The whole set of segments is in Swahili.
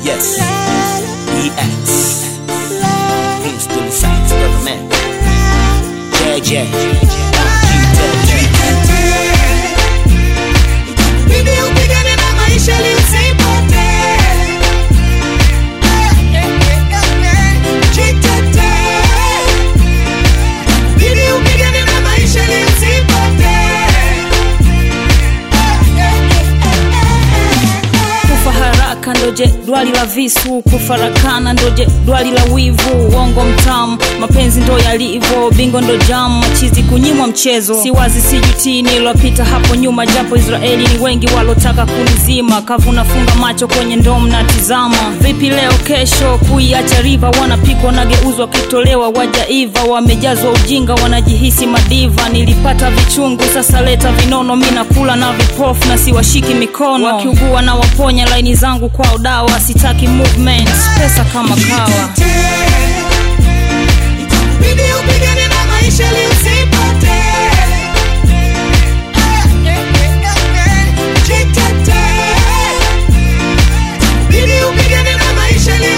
Yes. EX. Prince Dully Sykes, brother man. JJ. Bidi upigane na maisha ili usipotee. Jitetee. Bidi upigane na maisha ili usipotee. kufa haraka ndoje dwali la visu kufarakana ndoje dwali la wivu uongo mtamu mapenzi ndo yalivo bingo ndo jamu machizi kunyimwa mchezo siwazi sijutii nilopita hapo nyuma japo israeli ni wengi walotaka kunizima kavuna funga macho kwenye ndom na tizama vipi leo kesho kuiacha riva wanapikwa nageuzwa kitolewa wajaiva wamejazwa ujinga wanajihisi madiva nilipata vichungu sasa leta vinono mi nakula na vipofu na siwashiki mikono wakiugua na waponya laini zangu kwa udawa sitaki movement pesa kama kawa Bidi upigane na maisha ili usipotee. Jitetee. Bidi upigane na maisha ili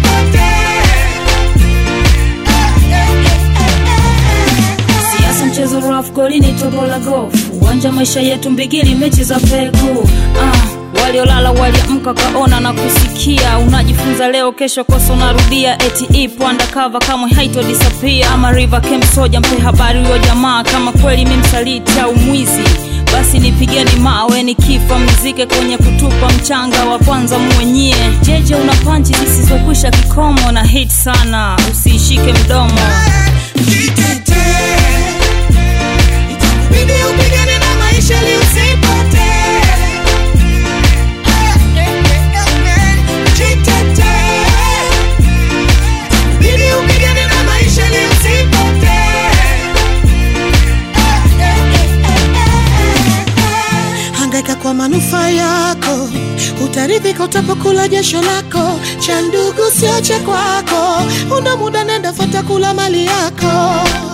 usipotee. siasa mchezo raf goli ni tobo la gofu uwanja maisha yetu mbigili mechi za pegu ah, waliolala waliamka kaona na kusikia unajifunza leo kesho kosa unarudia eti ipo undercover kamwe haitodisapia ama river kem soja mpe habari huyo jamaa kama kweli mi msaliti au mwizi basi nipigeni mawe nikifa mzike kwenye kutupa mchanga wa kwanza mwenyie jeje una panchi zisizokwisha kikomo na hit sana usiishike mdomo Jitetee. Bidi upigane na maisha ili usipotee. Jitetee. Bidi upigane na maisha ili usipotee. Hangaika kwa manufaa yako, utaridhika utapokula jasho lako. Cha ndugu sio cha kwako, una muda nenda fata kula mali yako.